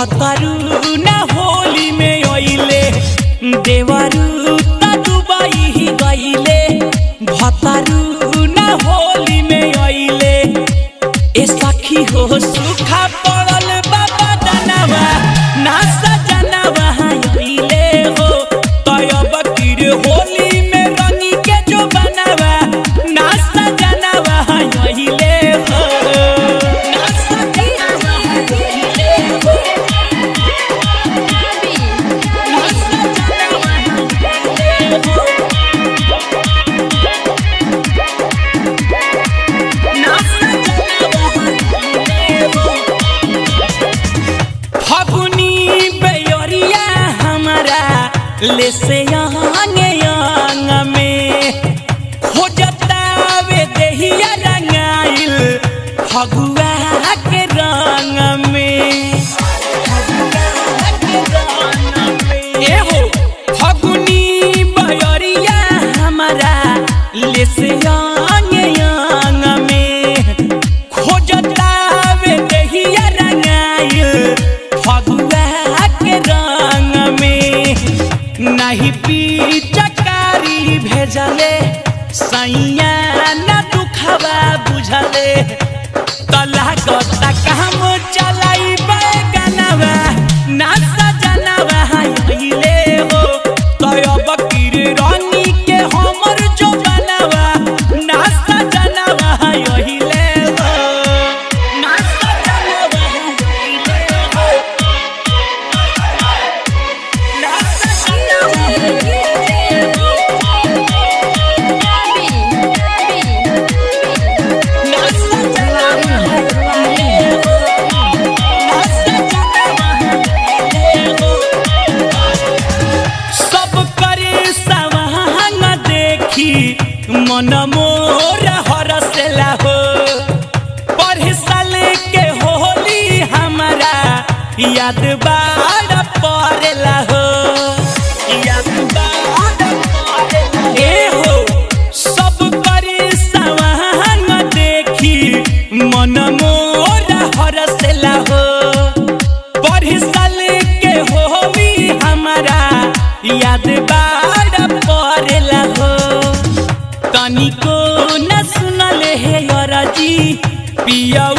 भतरू ना होली में अइले देवरू त दुबई गइले भतरू ना होली में अइले ए सखी हो सुखा पड़ल बाबा दनवा ना सजनवा अइले हो तयब किर होली में रंगी के जो बनवा ना सजनवा अइले हो ना सजनवा अइले हो ना सजनवा अइले हो ना सजनवा अइले हो फगुनी बेयोरिया हमारा ले से आंगे आंग में हो जतावे देहिया रंगाइल फगुआ के रंग में फगुआ के रंग में। ए हो फगुनी बेयोरिया हमारा ले से आंगे आंग में खोजतावे देहिया रंगाइल फगुआ के रंग में नहीं पी चकारी भेजले सैया न दुखवा बुझले तला गता काम चलाई बैगनवा ना सजनवा अइले हो तयब किर रानी के हमर जो बनवा ना सजनवा अइले हो ना सजनवा अइले हो ना सजनवा अइले हो ना सजनवा अइले हो ना सजनवा अइले हो सब करे सवांग देखी मन मोर हरसला हो पढ़ साल के होली हमारा याद बार पड़ेला हो याद बार पड़ेला ए हो सब करे सवांग देखी मन मोर हरसला हो पढ़ साल के होली हमारा याद बार पड़ेला हो तनिको न सुनल हे अरजी पिया